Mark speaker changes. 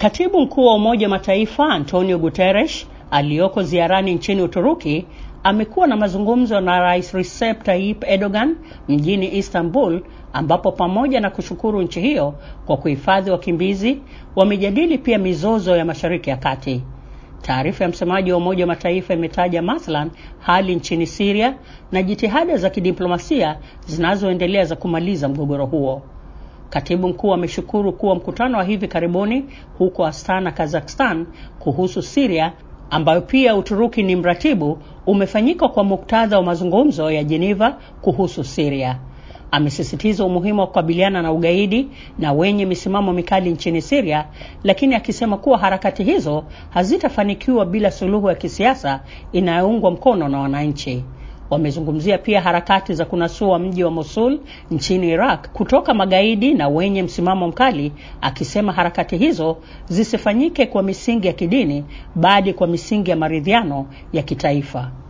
Speaker 1: Katibu mkuu wa Umoja wa Mataifa Antonio Guterres aliyoko ziarani nchini Uturuki amekuwa na mazungumzo na Rais Recep Tayyip Erdogan mjini Istanbul ambapo pamoja na kushukuru nchi hiyo kwa kuhifadhi wakimbizi wamejadili pia mizozo ya Mashariki ya Kati. Taarifa ya msemaji wa Umoja wa Mataifa imetaja mathalan hali nchini Syria na jitihada za kidiplomasia zinazoendelea za kumaliza mgogoro huo. Katibu mkuu ameshukuru kuwa mkutano wa hivi karibuni huko Astana, Kazakhstan kuhusu Syria ambayo pia Uturuki ni mratibu umefanyika kwa muktadha wa mazungumzo ya Geneva kuhusu Syria. Amesisitiza umuhimu wa kukabiliana na ugaidi na wenye misimamo mikali nchini Syria, lakini akisema kuwa harakati hizo hazitafanikiwa bila suluhu ya kisiasa inayoungwa mkono na wananchi. Wamezungumzia pia harakati za kunasua mji wa Mosul nchini Iraq kutoka magaidi na wenye msimamo mkali, akisema harakati hizo zisifanyike kwa misingi ya kidini bali kwa misingi ya maridhiano ya kitaifa.